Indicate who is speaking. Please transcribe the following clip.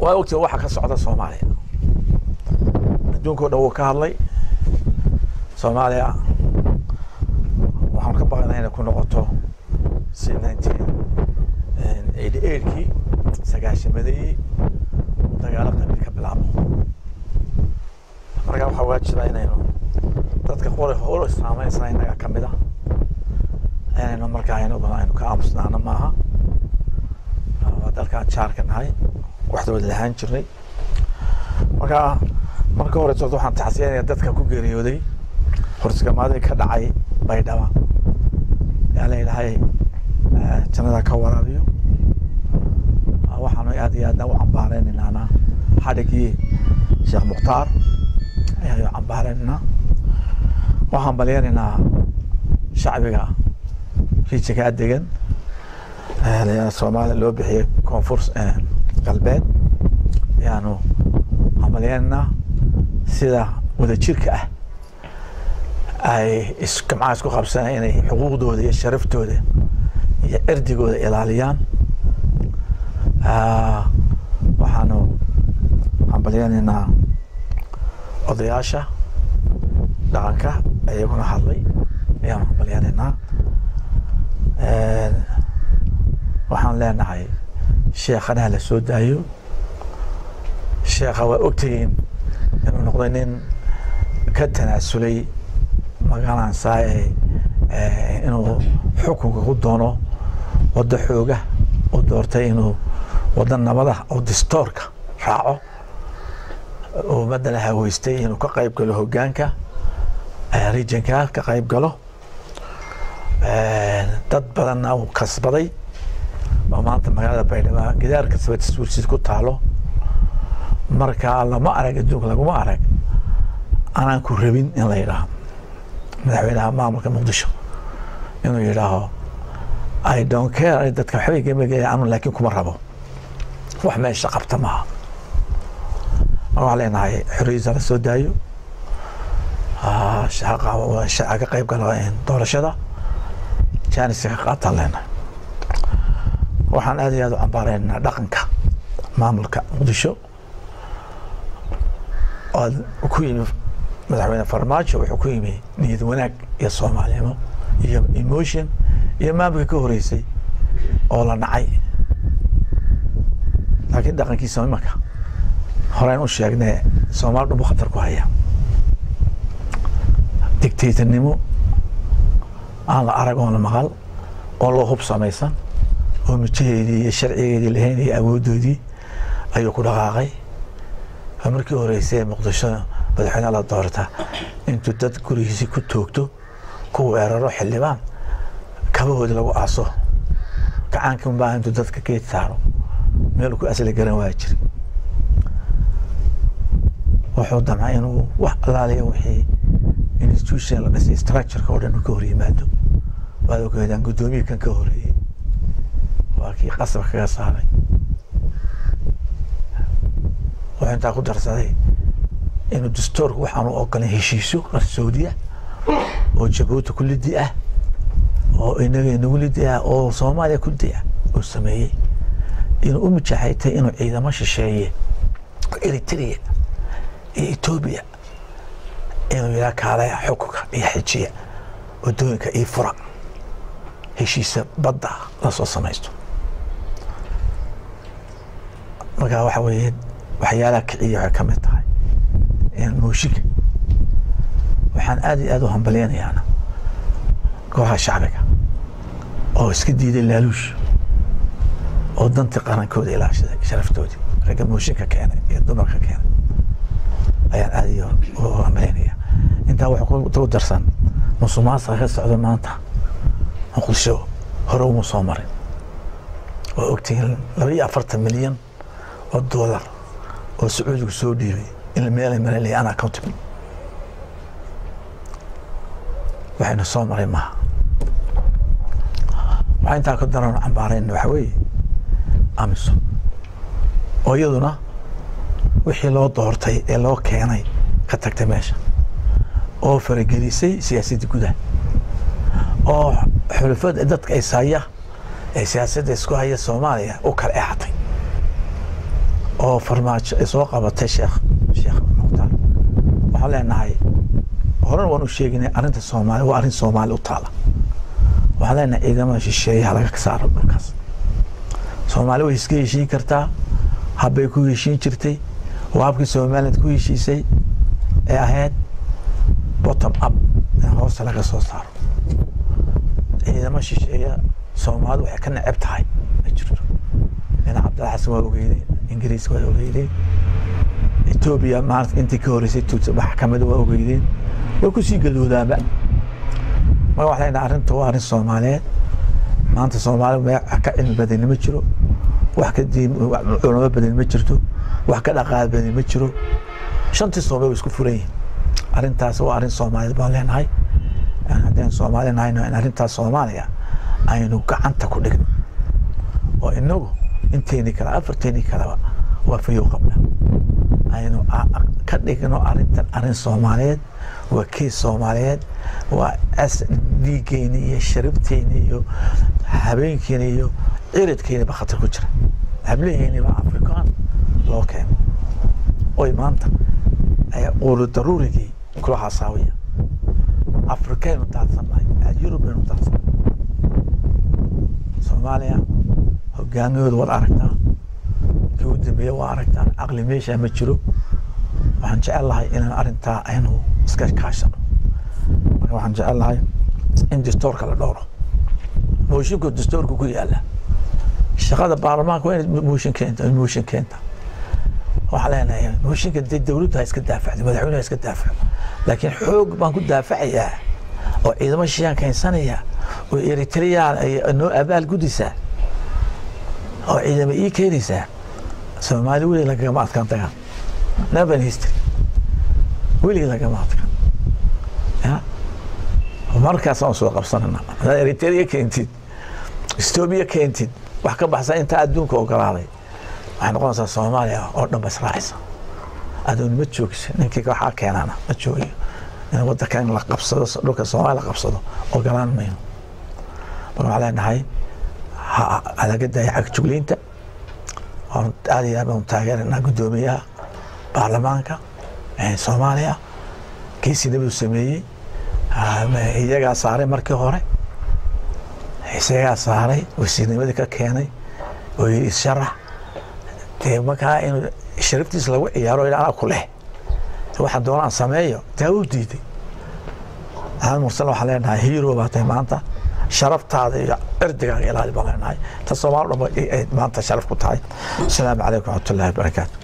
Speaker 1: waa ogtiin waxa ka socda soomaaliya adduunka o dhan wuu ka hadlay soomaaliya waxaan ka baqanaa inay ku noqoto si nineteen eighty eightkii sagaashamadii dagaalo qabiil ka bilaabo markaa waxaa waajiba inaynu dadka qori holo saameysna inaga ka mid ah inaynu markaa aynu aynu ka aamusnaano maaha waa dalkaan jaarka nahay waxdooda lahaan jirnay marka marka horeyso waxaan taxsiyanaya dadka ku geeriyooday horsigamaadii ka dhacay baydhaba yaa la yidhahay jannada ka waraabiyo waxaanu aad iyo aadna u cambaareynaynaana xadhigii sheekh mukhtaar ayaanu cambaareynayna waxaan balyanaynaa shacbiga rijigaa degan soomaaliya loo bixiyey koonfur galbeed ayaanu hambalyaynayna sida wadajirka ah ay isgamcaha isku qabsanay inay xuquuqdooda iyo sharaftooda iyo cirdigooda ilaaliyaan waxaanu hambalyaynaynaa odayaasha dhaqanka iyaguna hadlay ayaanu hambalyaynaynaa waxaan leenahay sheekhanaha la soo daayo sheekha waa ogtihiin inuu noqday nin ka tanaasulay magalansaa inuu xukunka ku doono waddo xooga u doortay inuu waddo nabada oo distoorka raaco oo madana haweystay inuu ka qayb galo hoggaanka regionka ka qayb galo dad badanna uu kasbaday oo maanta magaalada baydhabo gidaar kastaba taswiirsiid ku taalo marka lama arag adduunka laguma arag anaan ku rabin in la yidhaaho madaxweynaha maamulka muqdisho inuu yidhaaho i don't care dadka waxbay gamagaya anu laakiin kuma rabo wax meesha qabta maaha mar waxaan leenahay xorriyadiisa la soo daayo shaca ka qayb galo doorashada janiska ka qaataan leenahay waxaan aad iyo aad u cambaareynaa dhaqanka maamulka muqdisho oo ku yimi madaxweyne farmaajo wuxuu ku yimi niyad wanaag iyo soomaalnimo iyo emotion iyo maamulka ka horeysay oo la nacay laakiin dhaqankiisa imanka horeyn u sheegnee soomaali dhumbu khatar ku haya dictatornimo aan la arag oon la maqal oo loo hub samaysan oo mijaheedii iyo sharcigeedii lahayn iyo awooddoodii ayuu ku dhaqaaqay markii horeysay muqdisho madaxweyne la doorta intuu dad gurigiisii ku toogto ku weeraro xildhibaan kabahoodi lagu aaso gacaanka unbaa intuu dadka geed saaro meel ku asli garan waa jiri wuxuu damcay inuu wax allaaliya wixii institution la dhisay structureka oo dhan uu ka hor yimaado waad ogeedaan guddoomiye kan ka horeeyey waa kii qasab kaga saaray wuxuu intaa ku darsaday inuu dastoorku waxaanu ogolan heshiisyo qarsoodia oo jabuuti ku lidi ah oo inaga inagu lidi ah oo soomaaliya ku lidi ah uu sameeyey inuu u mijaxaytay inuu ciidamo shisheeye eritrea iyo etoobiya inuu yidhaha kaalaya xukunka iyo xejiya waddooyinka io fura heshiisa badda lasoo samaysto markaa waxa weeye waxyaalaha kiciya waxay ka mid tahay mooshinka waxaan aad iyo aad u hambalyanayaana kooxaha shacbiga oo iska diiday laaluush oo dantii qarankooda ilaashaday sharaftoodii ragga mooshinka keenay iyo dumarka keenay ayaan aad iyo u hambalyanaya intaa wuxuu ku darsan musuqmaasuqa ka socda maanta muqdisho hore uma soo marin waa ogtihiin laba iyo afartan milyan oo doolar oo sacuudigu soo dhiibay in meelay malalaya ana accountable waxayna soo maray maaha waxaa intaa ka daran cambaarayna waxa weeye amisom oo iyaduna wixii loo doortay ee loo keenay ka tagtay meesha oo faragelisay siyaasadda gudaha oo xulafada dadka is haya ee siyaasadda isku haya soomaaliya u kala eexatay oo farmaajo ay soo qabatay sheekh sheekh mukhtaar waxaan leenahay horena waan u sheeginay arrinta soomaaliya waa arrin soomaali u taala waxaan leenahay ciidamada shisheeyaha laga saaro dhulkaas soomaali way iska heshiin kartaa habbay ku heshiin jirtay waa habkii somaliland ku heshiisay ee ahayd bottom up in hoosta laga soo saaro ciidamo shisheeya soomaalidu waxay ka neceb tahay ma jirto nin cabdalla xasan waa ogeydeen ingiriis waa ogeydeen etoobiya maanta intii ka horeysay maxkamada waa ogeydeen way kusii gadoodaanba marka waxaa leenahay arrinta waa arrin soomaaliyeed maanta soomaali wax ka cilmi badani ma jiro wax ka diin culamo badani ma jirto wax ka dhaqaal badani ma jiro shantii soomali way isku furan yihiin arrintaas waa arrin soomaaliyeed baan leenahay haddaan soomaali nahayno in arrintaas soomaaliya aynu gacanta ku dhigno oo inagu inteeni kale afarteeni kaleba waa fayow qabna aynu ka dhigno arrintan arrin soomaaliyeed waa kees soomaaliyeed waa as dhiiggeeni iyo sharibteeni iyo habeenkeeni iyo ciridkeeni ba khatar ku jira hablaheeni baa afrikaan loo keeno oy maanta quulu daruurigii kula hasaawaya afrikaynu daadsannahay yurubbaynu daadsannahay soomaaliya hogaamiyooda waad aragtaa kii u dambeeya waa aragtaa caqli meeshaa ma jiro waxaan jecel lahay inaan arrintaa aynu iska kaashano marka waxaan jecel lahay in dastoorka la dhowro mooshinka dastoorka ku yaala shaqada baarlamaanka waa inay mooshin keenta mooshin keenta waxaa leenahay mooshinka dee dowladdu ha iska daafacdo madaxweynuhu ha iska daafaco laakiin xoog baan ku daafacayaa oo ciidamo shishaan keensanaya oo eritreyaan ay noo abaal gudisaa oo ciidamo ii keenaysaa soomaali welig lagagama adkaan tagaan never in history weligii lagama adkaan ya markaas aan soo qabsanana hadaad eritrea keentid etoobiya keentid wax ka baxsan intaa adduunka ogolaaday waxay noqonaysaa soomaaliya oo dhan ba israacaysa adoon ma joogsa ninkii waxaa keenana ma joogayo in wadanka in la qabsado dhulka soomaaliya la qabsado ogolaan mayno marka waxaa leenahay halaga daaya cagjugleynta waan aad iyo aad baan taageeranaa guddoomiyaha baarlamaanka soomaaliya kiisina buu sameeyey iyagaa saaray markii hore isagaa saaray wasiirnimadii ka keenay oo yidhi isharax dee markaa in sharaftiis lagu ciyaaro anaa ku leh waxaan doonaan sameeyo taa u diiday aan mursal waxaan leenahay hero baa tahay maanta sharaftaada iyo cirdigaaga ilaali baan leenahay ta soomaali dhan maanta sharaf ku tahay asalaamu calaykum waraxmatullahi wabarakaatu